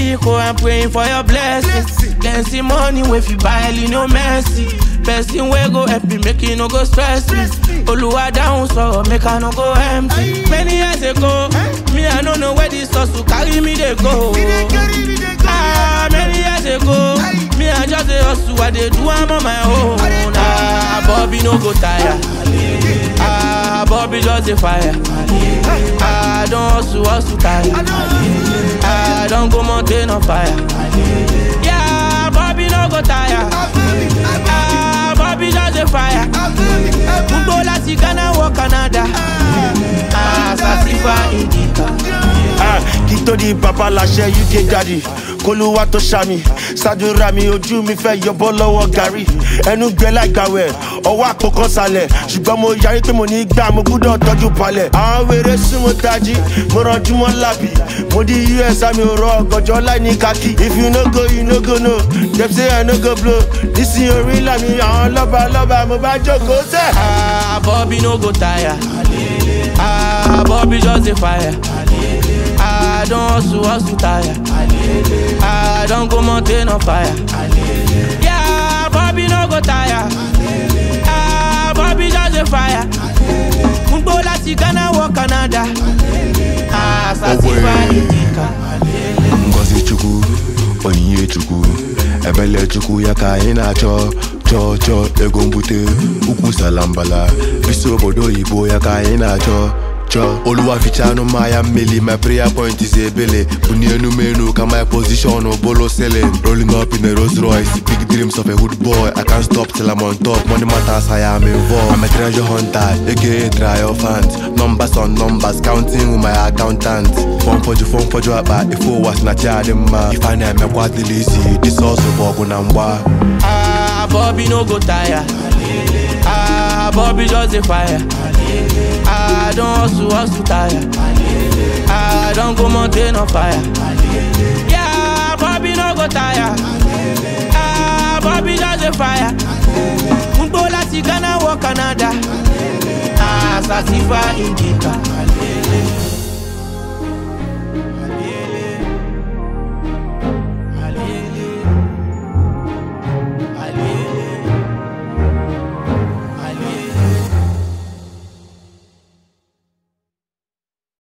Biko, I'm praying for your blessings. Then see money wey fit buy no mercy. Person wey go help me make e no go stress me. Oluwa down so make I no go empty. Many years ago, me I no know where this hustle carry me dey go. Ah, many years ago, me I just dey hustle, I dey do am on my own. Ah, Bobby no go tire. Ah, Bobby just dey fire. Ah, I don hustle, hustle tire. Ah, I don go mountain on fire. Yeah, Bobby no go tire. Ah, Bobby just dey fire. Gbogbo láti Ghana wọ Canada. Ah, Sasifa Indica. Ah, kí tó di bàbá láṣẹ uk daddy kólúwà tó ṣàmì ṣàdúrà mi ojú mi fẹ́ yọbọ́ lọ́wọ́ gàrí ẹnu gbẹ láìgbàwẹ̀ ọwọ́ àpòkan sálẹ̀ ṣùgbọ́n mo yarí pé mo ní gbà mo gbúdọ̀ tọ́jú palẹ̀ àwọn wèrè súnmọ́ tají mo rànjú mọ́ lábì mo di us àmì òrò ọ̀gànjọ́ láì ní kákì if you no go you no go no dem say i no go blow nísìnyí orí làmì àwọn lọ́ba lọ́ba mo bá jókòó sẹ́. Ah, Bobby no go tire. Ah, Bobby just dey fire. Ah, I don hustle, hustle tire. Ah, I don go mountain on fire. Yeah, Bobby no go tire. Ah, Bobby just dey fire. Gbogbo láti Ghana wọ Canada. Ah, Sasifa Indica. ngozi chukwu onyinye chukwu ebele chukwu ya ka anyị na-achọ chọọ chọọ ego mbute ukwu salambala bisi obodo oyibo ya ka anyị na-achọ chọọ oluwa fichanụ mmanya mmeli my prayer point is ebele buni enumenu ka my position bolo selling rolling up in a Rolls Royce big dreams of a hood boy I can't stop till I'm on top money matters I am involved I'm a treasure hunter aka triumphant numbers on numbers counting with my accountant fọn fọjụ fọn fọjụ akpa ife ụwa si na chi adị mma ife a na-emekwa adịla isi disọsụ bụ ọgụ na mgba Ah, Bobby no go tire. Ah, Bobby just dey fire. Ah, I don hustle, hustle tire. Ah, I don go mountain on fire. Yeah, Bobby no go tire. Ah, Bobby just dey fire. Gbogbo láti Ghana wọ Canada. Ah, Sasifa Indica.